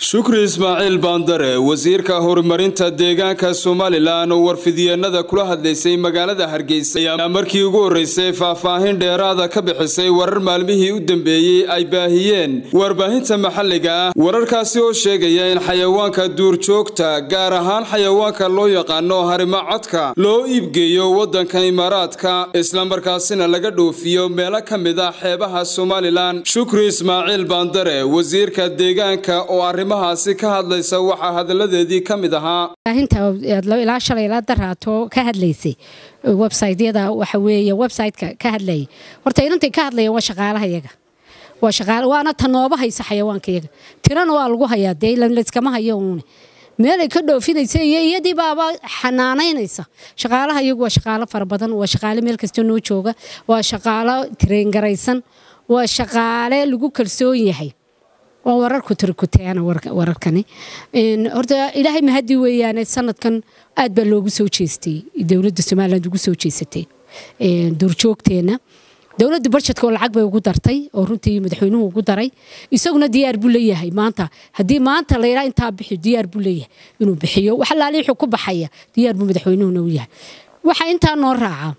shukri ismaaciil baandare wasiirka horumarinta deegaanka somalilan oo warfidyeennada kula hadlaysay magaalada hargeysa ayaa markii ugu horreysay faahfaahin dheeraada ka bixisay warar maalmihii u dambeeyey ay baahiyeen warbaahinta maxalliga ah wararkaasi oo sheegaya in xayawaanka duurjoogta gaar ahaan xayawaanka loo yaqaano harimo codka loo iibgeeyo waddanka imaaraadka islamarkaasina laga dhoofiyo meelo ka mid ah xeebaha somalilan shukri ismaaciil baandare wasiirka deegaanka oo arrimahaasi ka hadlaysa waxaa hadalladeedii ka mid ahaa ilaa shalay ilaa daraato ka hadlaysay websaytyada waxa weeye websiteka ka hadlayay horta inantay ka hadlayaan waa shaqaalaha yaga waa shaqaale waana tanooba haysa xayawaanka yaga tirana waa lagu hayaa dee layskama hayo uune meelay ka dhoofinaysa iyo iyadii baaba xanaanaynaysa shaqaalaha iyagu waa shaqaalo fara badan waa shaqaale meel kasta noo jooga waa shaqaalo tireengaraysan waa shaqaale lagu kalsoon yahay waa wararku tirkuteana wararkani horta ilaahay mahadi weeyaane sanadkan aad baa loogu soo jeestay dowladda somaliland ugu soo jeesatay duurjoogteenna dowladda barjedka oo lacag bay ugu dartay oo runtii madaxweynuhu ugu daray isaguna diyaar buu leeyahay maanta haddii maanta layidhaa intaa bixi diyaar buu leeyahay inuu bixiyo wax alaali wuxuu ku baxaya diyaar buu madaxweynuhuna u yahay waxaa intaa noo raaca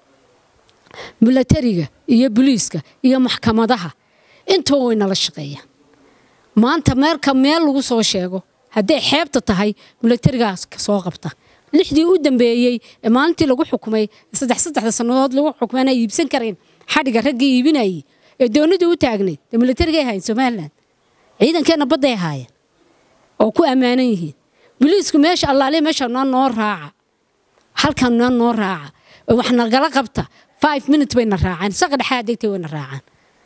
milatariga iyo boliiska iyo maxkamadaha intoo way nala shaqeeyaan maanta meelka meel lagu soo sheego hadday xeebta tahay milatarigaas soo qabta lixdii u dambeeyey ee maalintii lagu xukumay saddex saddexda sannadood lagu xukumay aanay iibsan karayn xadhiga raggii iibinayay ee doonidii u taagnayd dee milatarigay ahayn somalilan ciidankeenna badday ahaayeen oo ku ammaanan yihiin boliisku meesha allaaliya meesha noo noo raaca halkan noo noo raaca oo wax nagala qabta five minutes bayna raacaan saqa dhexaa degtay wayna raacaan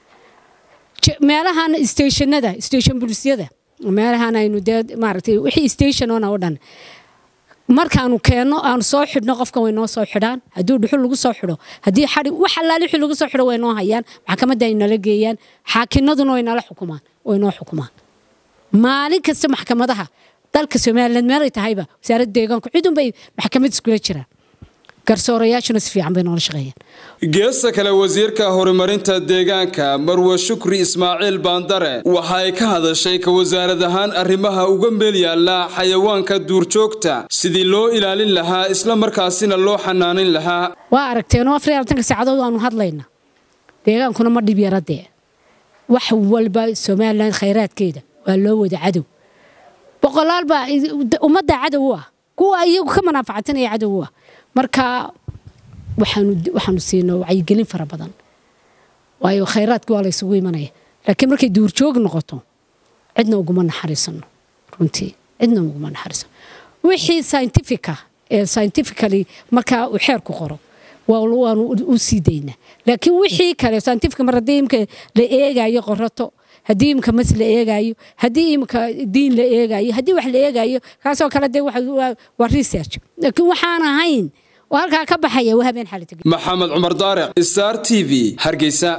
meelahan stationada station bulisyada meelahan aynu dee maaragtay wixii stationona oo dhan markaanu keenno aanu soo xidhno qofkan way noo soo xidhaan haddii dhuxul lagu soo xidho haddii xadhi wax allaali wixii lagu soo xidho way noo hayaan maxkamadda ay nala geeyaan xaakinaduna way nala xukumaan way noo xukumaan maalin kasta maxkamadaha dalka somaliland meelay tahayba wasaaradda deegaanku cidunbay maxkamad iskula jiraan garsoorayaashuna si fiican bay noola shaqeeyaan geesta kale wasiirka horumarinta deegaanka marwe shukri ismaaciil baandare waxa ay ka hadashay ka wasaarad ahaan arrimaha uga meel yaalla xayawaanka duurjoogta sidii loo ilaalin lahaa isla markaasina loo xanaanin lahaa waa aragteenoo afar iyo labatanka saacadood aanu hadlayna deegaankuna ma dhib yaradee wax walba somalilan khayraadkeeda waa loo wada cadow boqolaal baa ummadda cadow u ah kuwa iyagu ka manaafacatinaya cadow u ah marka waxaanu siina wacyigelin fara badan waayo khayraadki waa laysugu imanaya laakiin markay duurjoog noqoto cidna uguma naxariisano runtii cidna uguma naxariisano wixii scientifica ee scientifically markaa uu xeerku qoro waanu u sii daynaa laakiin wixii kale scientifica mar haddii imka la eegayo qorato haddii imka mas la eegaayo haddii imka diin la eegaayo haddii wax la eegaayo kaasoo kale dee waa research laakiin waxaan ahayn oo halkaa ka baxaya waa habeen xalita maxamed cumar daariq star t v hargeysa